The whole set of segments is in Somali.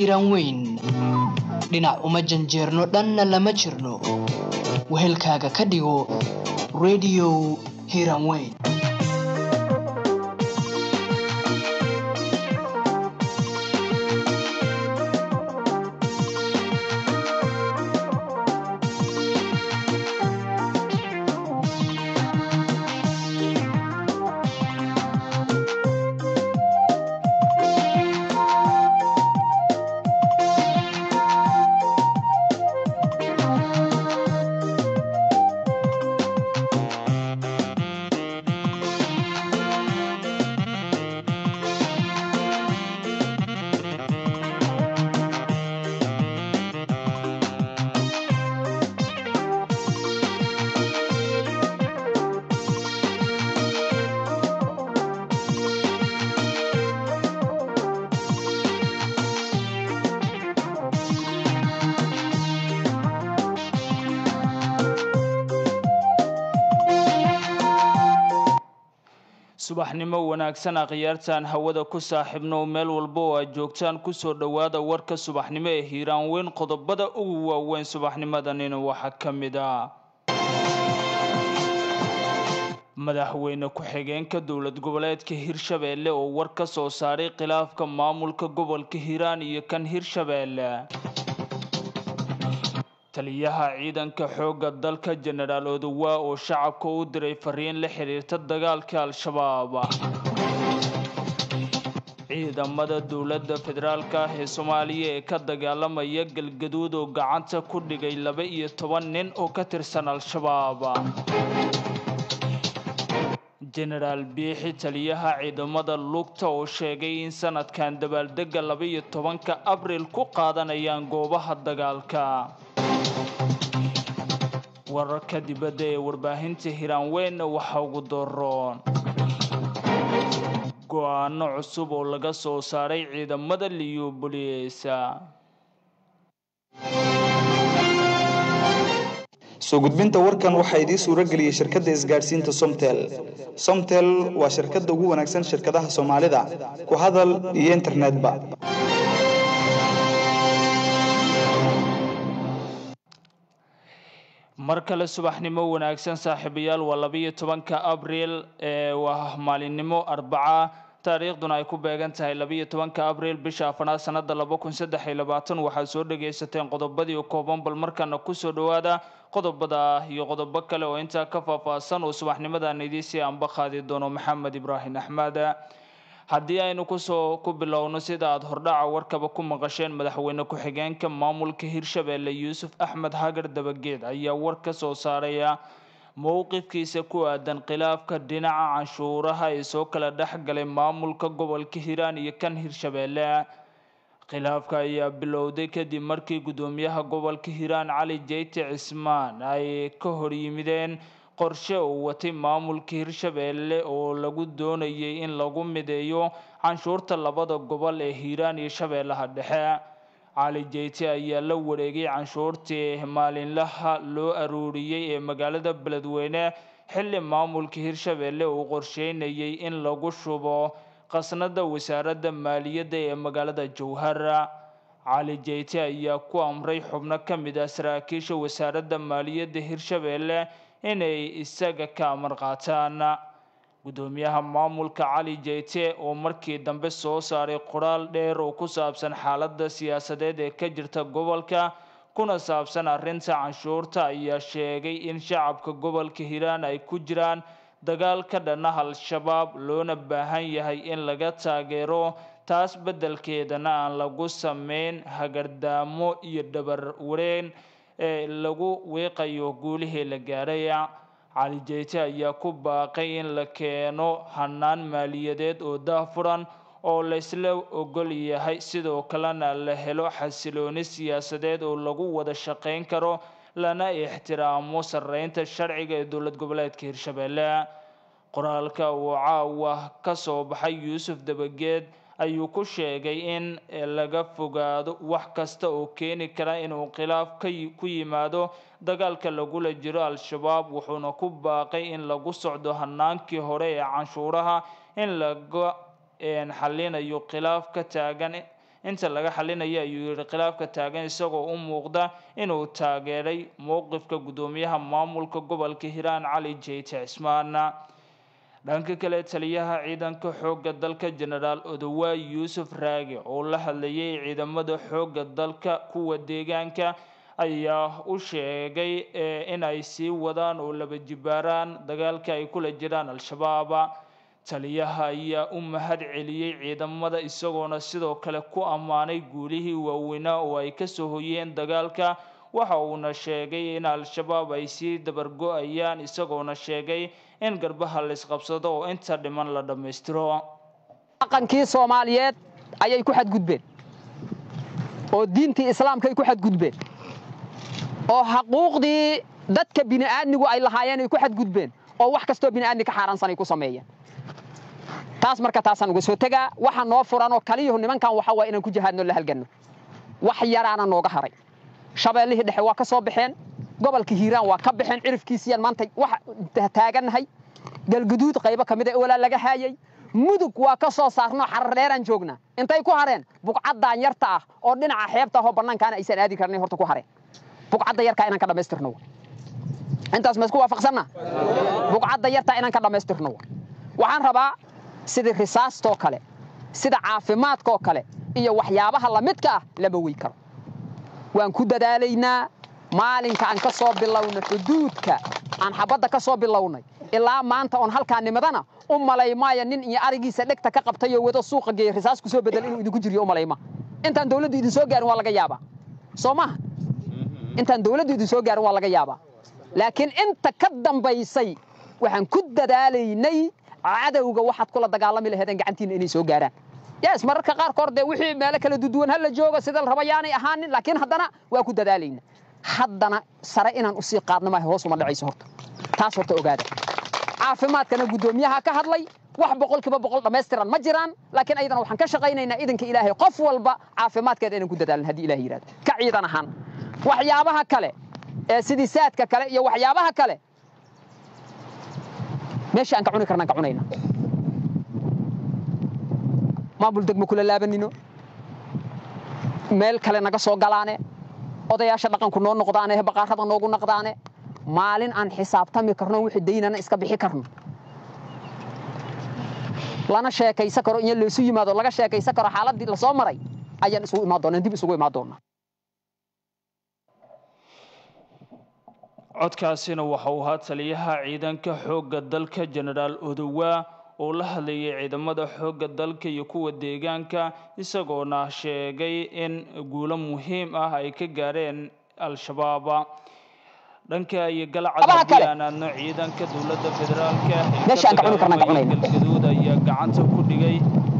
hiiraan weyn dhinac uma janjeerno dhanna lama jirno wehelkaaga ka dhigo radio hiiraan weyn subaxnimo wanaagsan akhyaartaan hawada ku saaxiibno meel walba oo aad joogtaan kusoo dhowaada warka subaxnimo ee hiiraan weyn qodobada ugu waaweyn subaxnimadanina waxaa ka mid ah madaxweyne ku-xigeenka dowlad goboleedka hirshabeelle oo war ka soo saaray khilaafka maamulka gobolka hiiraan iyo kan hirshabeelle taliyaha ciidanka xoogga dalka jenaraal odowa oo shacabka u diray fariin la xiriirta dagaalka al-shabaab ciidamada dowladda federaalka ah ee soomaaliya ee ka dagaalamaya galgaduud oo gacanta ku dhigay laba iyo toban nin oo ka tirsan al-shabaab jenaraal biixi taliyaha ciidamada lugta oo sheegay in sanadkan dabaaldega laba iyo tobanka abril ku qaadanayaan goobaha dagaalka wararka dibadda ee warbaahinta hiiraan weyn waxaa ugu doroon go-aano cusub oo laga soo saaray ciidamada liyubuliyeesa soo gudbinta warkan waxaa idiin suuro geliyey shirkadda isgaadhsiinta somtel somtel waa shirkadda ugu wanaagsan shirkadaha soomaalida ku hadal iyo internetba mar kale subaxnimo wanaagsan saaxiibayaal waa labiyo tobanka abriil ee waa maalinimo arbaca taariikhduna ay ku beegan tahay labiyo tobanka abriil bisha afanaad sanada laba kun saddex iyo labaatan waxaad soo dhagaysateen qodobadii kooban bal markaana kusoo dhowaada qodobada iyo qodobo kale oo intaa ka faahfaahsan oo subaxnimadan idiisii anba qaadi doono maxamed ibraahim axmed haddii aynu kusoo ku bilowno sida aada hordhaca warkaba ku maqasheen madaxweyne ku-xigeenka maamulka hirshabeelle yuusuf axmed hagar dabageed ayaa war ka soo saaraya mowqifkiisa ku aadan khilaafka dhinaca canshuuraha ee soo kala dhex galay maamulka gobolka hiiraan iyo kan hirshabeelle khilaafka ayaa bilowday kadib markii guddoomiyaha gobolka hiiraan cali jeyte cismaan ay ka hor yimideen qorshe uu watay maamulka hirshabeelle oo lagu doonayay in lagu mideeyo canshuurta labada gobol ee hiiraan iyo shabeellaha dhexe cali jeyte ayaa la wareegay canshuurtii maalinlaha loo aruuriyey ee magaalada beledweyne xilli maamulka hirshabeelle uu qorsheynayay in lagu shubo qasnada wasaaradda maaliyadda ee magaalada jowhara cali jeyte ayaa ku amray xubno ka mid ah saraakiisha wasaaradda maaliyadda hirshabeelle inay isaga ka amar qaataan guddoomiyaha maamulka cali jeyte oo markii dambe soo saaray qoraal dheer oo ku saabsan xaaladda siyaasadeed ee ka jirta gobolka kuna saabsan arrinta canshuurta ayaa sheegay in shacabka gobolka hiiraan ay ku jiraan dagaal ka dhana al-shabaab loona baahan yahay in laga taageero taas beddelkeedana aan lagu sameyn hagardaamo iyo dhabar wareen ee lagu wiiqayo guulihii la gaaray cali jeyte ayaa ku baaqay in la keeno hanaan maaliyadeed oo daafuran oo laysla ogol yahay sidoo kalena la helo xasilooni siyaasadeed oo lagu wada shaqayn karo lana ixtiraamo sarreynta sharciga ee dowlad goboleedka hirshabeelle qoraalka uu caawa ka soo baxay yuusuf dabageed ayuu ku sheegay in laga fogaado wax kasta oo keeni kara inuu khilaaf ka ku yimaado dagaalka lagula jiro al-shabaab wuxuuna ku baaqay in lagu socdo hanaankii hore ee canshuuraha in laga xalinayo khilaaf ka taagan inta laga xalinaya ayuu yihi khilaafka taagan isagoo u muuqda inuu taageeray mowqifka guddoomiyaha maamulka gobolka hiiraan cali jeyte cismaan dhanka kale taliyaha ciidanka xoogga dalka jenaraal odowaay yuusuf raage oo la hadlayay ciidamada xoogga dalka kuwa deegaanka ayaa u sheegay in ay sii wadaan oo laba jibaaraan dagaalka ay kula jiraan al-shabaab taliyaha ayaa u mahad celiyey ciidamada isagoona sidoo kale ku ammaanay guulihii waaweynaa oo ay kasoo hoyeen dagaalka waxa uuna sheegay in al-shabaab ay sii dabargo-ayaan isagoona sheegay in garbaha la isqabsado oo inta dhiman la dhammaystiro dhaqankii soomaaliyeed ayay ku xadgudbeen oo diintii islaamka ay ku xadgudbeen oo xaquuqdii dadka bini'aadmigu ay lahaayeen ay ku xadgudbeen oo wax kastoo bini'aadmi ka xaaraansan ay ku sameeyeen taas marka taasaan uga soo tegaa waxa noo furan oo kaliyahu nimankan waxa waa inaan ku jihaadno la halganno wax yaraana nooga haray shabeellihii dhexe waa ka soo baxeen gobolka hiiraan waa ka baxeen cirifkiisiyaan maanta wax taagannahay galguduud qaybo ka mid a walaa laga haayay mudug waa ka soo saarnoo xarar dheeraan joognaa intay ku hareen buqcaddaan yarta ah oo dhinaca xeebta ahoo bannaankaana aysan aadi karnay horta ku hareen buqcadda yarkaa inaan ka dhammaystirno intaas ma isku waafaqsanna buqcadda yartaa inaan ka dhammaystirno waxaan rabaa sidii risaastoo kale sida caafimaadkaoo kale iyo waxyaabaha lamidka ah lama wey karo waan ku dadaalaynaa maalinka aan ka soo bilowna xuduudka aan xabadda ka soo bilownay ilaa maanta oon halkaa nimadana u malay maayo nin iyo arigiisa dhegta ka qabtay oo wado suuqa geeya risaas ku soo bedel inuu idinku jiriyo u malayma intaan dawladdu idin soo gaarin waa laga yaabaa soo maha intaan dawladdu idin soo gaarin waa laga yaabaa laakiin inta ka dambaysay waxaan ku dadaalaynay cadowga waxaad kula dagaalami laheedeen gacantiina inay soo gaaraan yes mararka qaarkood dee wixii meelo kala duduwan hala joogo sida la raba yaanay ahaanin laakiin haddana waa ku dadaalayna haddana sare inaan usii qaadno maaha hoos uma dhacayso horta taas horta ogaada caafimaadkana guddoomiyaha ka hadlay wax boqolkiiba boqol dhammaystiran ma jiraan laakiin ayadana waxaan ka shaqaynaynaa idanka ilaahay qof walba caafimaadkeeda inaan ku dadaalin haddii ilaah yidhahdo ka ciidan ahaan waxyaabaha kale ee sidii saadka kale iyo waxyaabaha kale meesha aan ka cuni karnaan ka cunayna maamul degmo kula laabanino meel kale naga soo galaane odayaasha dhaqanku noo noqdaane baqaarada noogu naqdaane maalin aan xisaabtami karno wixii daynana iska bixi karno lana sheekaysan karo in loosu yimaado laga sheekaysan karo xaaladii lasoo maray ayaan isugu imaan doonaa dib isugu imaan doonaa codkaasina waxa uu ahaa taliyaha ciidanka xoogga dalka jenaraal odowaa oo la hadlayay ciidamada xoogga dalka iyo kuwa deegaanka isagoona sheegay in guulo muhiim ah ay ka gaareen al-shabaab dhanka iyo galcad haddii aan aadno ciidanka dowladda federaalka ee galgaduud ayaa gacanta ku dhigay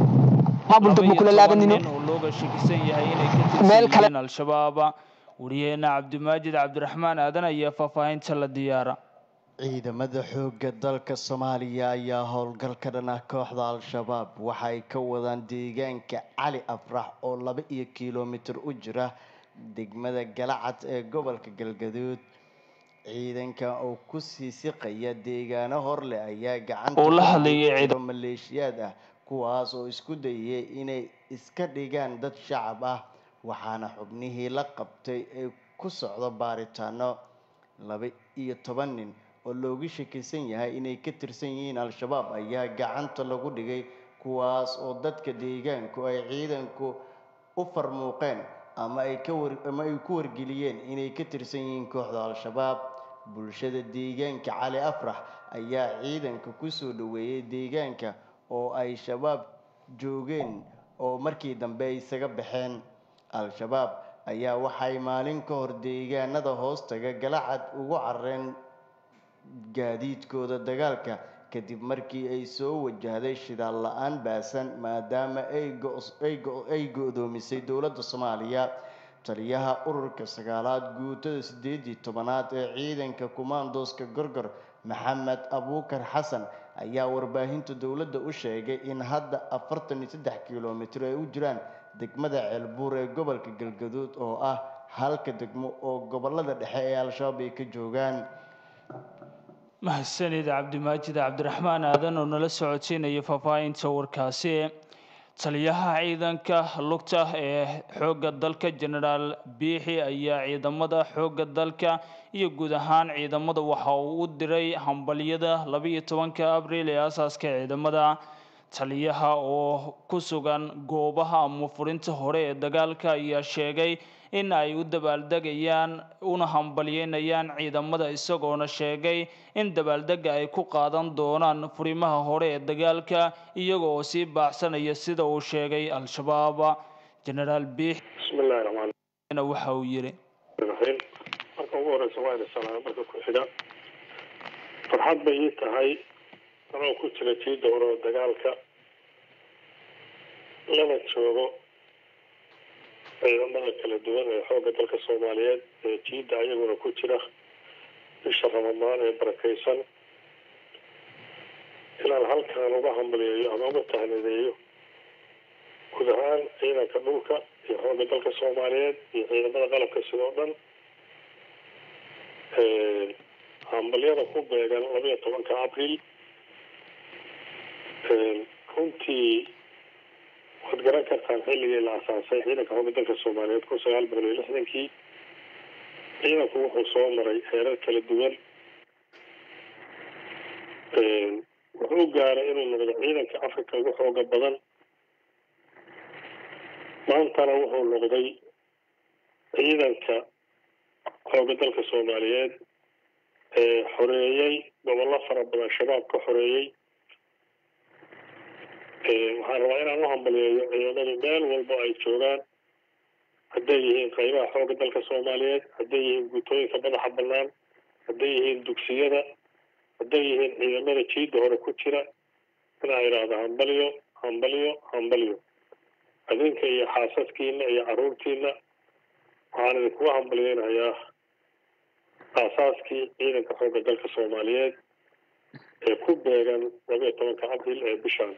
nin oo looga shakisan yahay inay ka tirsan al-shabaab wariyaheena cabdimaajid cabdiraxmaan aadan ayaa faahfaahinta la diyaara ciidamada xoogga dalka soomaaliya ayaa howlgal ka dhan ah kooxda al-shabaab waxa ay ka wadaan deegaanka cali afrax oo laba iyo kilomitir u jira degmada galacad ee gobolka galgaduud ciidanka oo kusii siqaya deegaano horleh ayaa gacanta maleeshiyaad ah kuwaas oo isku dayay inay iska dhigaan dad shacab ah waxaana xubnihii la qabtay ay ku socdo baaritaano laba iyo toban nin oo loogu shakisan yahay inay ka tirsan yihiin al-shabaab ayaa gacanta lagu dhigay kuwaas oo dadka deegaanku ay ciidanku u farmuuqeen ama ay ka war ama ay ku wargeliyeen inay ka tirsan yihiin kooxda al-shabaab bulshada deegaanka cali afrax ayaa ciidanka kusoo dhaweeyay deegaanka oo ay shabaab joogeen oo markii dambe ay isaga baxeen al-shabaab ayaa waxay maalin ka hor deegaanada hoostaga galacad ugu carareen gaadiidkooda dagaalka kadib markii ay soo wajahday shidaal la-aan baasan maadaama ay go-doomisay dowladda soomaaliya taliyaha ururka sagaalaad guutada sideedii tobanaad ee ciidanka kumaandooska gorgor maxamed abuukar xasan ayaa warbaahinta dowladda u sheegay in hadda afartan iyo saddex kilomitir ay u jiraan degmada ceelbuur ee gobolka galgaduud oo ah halka degmo oo gobolada dhexe ee al-shabaab ay ka joogaan mahadsanid cabdimaajid cabdiraxmaan aadan oo nala socodsiinaya faahfaahinta warkaasi taliyaha ciidanka lugta ee xoogga dalka genaraal biixi ayaa ciidamada xoogga dalka iyo guud ahaan ciidamada waxa uu u diray hambalyada labiiyo tobanka abriil ee aasaaska ciidamada taliyaha oo ku sugan goobaha ama furinta hore ee dagaalka ayaa sheegay in ay u dabaaldegayaan una hambalyeynayaan ciidamada isagoona sheegay in dabaaldega ay ku qaadan doonaan furimaha hore ee dagaalka iyaga oo sii baacsanaya sida uu sheegay al-shabaab genaraal biix bismi illahi raxmaan waxa uu yidhi raxiim marka ugu horeysa waa ina salaama marka ku xiga farxad bay ii tahay anoo ku jira jiida hore oo dagaalka lana joogo ciidamada kala duwan ee xoogga dalka soomaaliyeed ee jiida ayaguna ku jira bisha ramadaan ee barakeysan inaan halkaan uga hambaliyeeyo ama uga tahnideeyo guud ahaan ciidanka dhulka iyo xoogga dalka soomaaliyeed iyo ciidamada qalabka sidoo dhan hambalyada ku beegan labaiyo tobanka abriil runtii waad garan kartaan xilligii la asaasay ciidanka xoogga dalka soomaaliyeed kun sagaal boqol iyo lixdankii ciidanku wuxuu soo maray heerar kala duwan wuxuu gaaray inuu noqdo ciidanka africa ugu xooga badan maantana wuxuu noqday ciidanka xoogga dalka soomaaliyeed ee xoreeyey gobollo fara badan shabaab ka xoreeyey waxaan rabaa inaan u hambaliyeeyo ciidamadu meel walba ay joogaan hadday yihiin qaybaha xoogga dalka soomaaliyeed hadday yihiin guutooyinka madaxa bannaan hadday yihiin dugsiyada hadday yihiin ciidamada jiida hore ku jira inaa idhaahdo hambalyo hambalyo hambalyo adinka iyo xaasaskiina iyo caruurtiina waxaan idinkuga hambalyeynayaa aasaaskii ciidanka xoogga dalka soomaaliyeed ee ku beegan labiyo tobanka abriil ee bishaan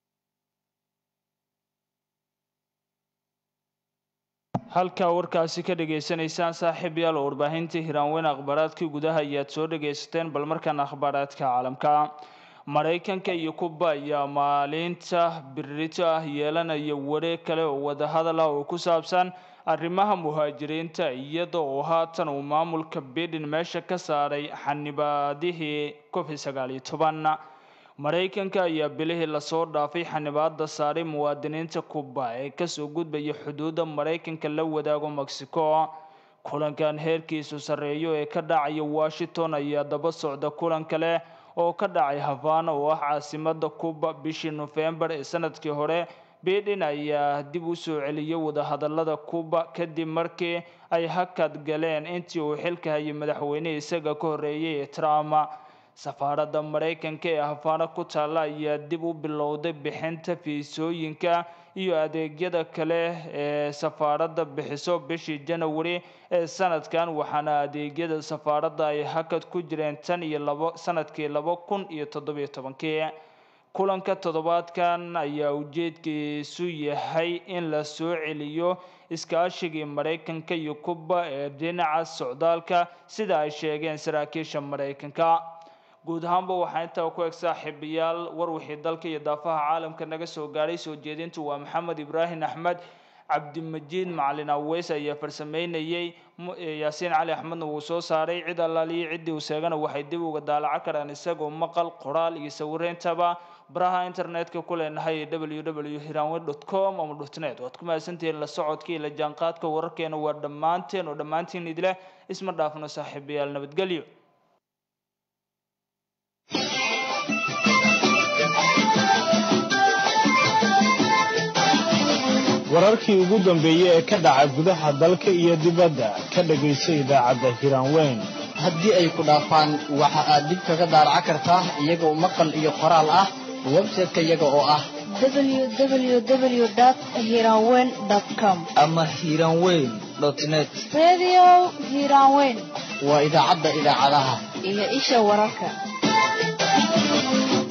halkaa warkaasi ka dhagaysanaysaan saaxiib yaal oo warbaahintii hiraanweyn akhbaaraadkii gudaha ayaad soo dhagaysateen bal markaan akhbaaraadka caalamka maraykanka iyo kuba ayaa maalinta birito ah yeelanaya wareeg kale oo wadahadal ah oo ku saabsan arrimaha muhaajiriinta iyada oo haatan uu maamulka biden meesha ka saaray xanibaadihii covid sagaal iyo toban maraykanka ayaa bilihii lasoo dhaafay xanibaada saaray muwaadiniinta kuba ee kasoo gudbaya xuduudda maraykanka la wadaago mexico kulankan heerkiisu sarreeyo ee ka dhacaya washington ayaa daba socda kulan kale oo ka dhacay havana oo ah caasimada kuba bishii nofembar ee sanadkii hore biden ayaa dib u soo celiyay wadahadalada kuba kadib markii ay hakad galeen intii uu xilka hayay madaxweynihii isaga ka horreeyay ee trump safaaradda maraykanka ee hafaano ku taalla ayaa dib u bilowday bixinta fiisooyinka iyo adeegyada kale ee safaaradda bixiso bishii janawari ee sanadkan waxaana adeegyada safaaradda ay hakad ku jireen tan iyo labo sanadkii laba kun iyo toddobiyo tobankii kulanka toddobaadkan ayaa ujeedkiisu yahay in la soo celiyo iskaashigii maraykanka iyo kuba ee dhinaca socdaalka sida ay sheegeen saraakiisha maraykanka guud ahaanba waxaa intaa ku eg saaxiibayaal war wixii dalka iyo daafaha caalamka naga soo gaadhay soo jeedintu waa maxamed ibraahim axmed cabdimajiid macalin aweys ayaa farsameynayey yaasiin cali axmedna wuu soo saaray cid allaaliyo ciddii uu seegana waxay dib uga daalaco karaan isagoo maqal qoraal iyo sawireyntaba baraha internetka ku leenahay w w hiranwe dot com ama dot net waad ku mahadsantihiin la socodka iyo la jaanqaadka wararkeena waa dhammaanteen oo dhammaantiin idileh isma dhaafno saaxiibayaal nabadgelyo wararkii ugu dambeeyey ee ka dhaca gudaha dalka iyo dibadda ka dhagayso idaacadda hiraanweyn haddii ay ku dhaafaan waxa aad dib kaga daaraca kartaa iyagoo maqal iyo qoraal ah website-ka iyaga oo ah www.hiranweyn.com ama hiranweyn net Radio Hiranweyn waa idaacadda idaacadaha iyo isha wararka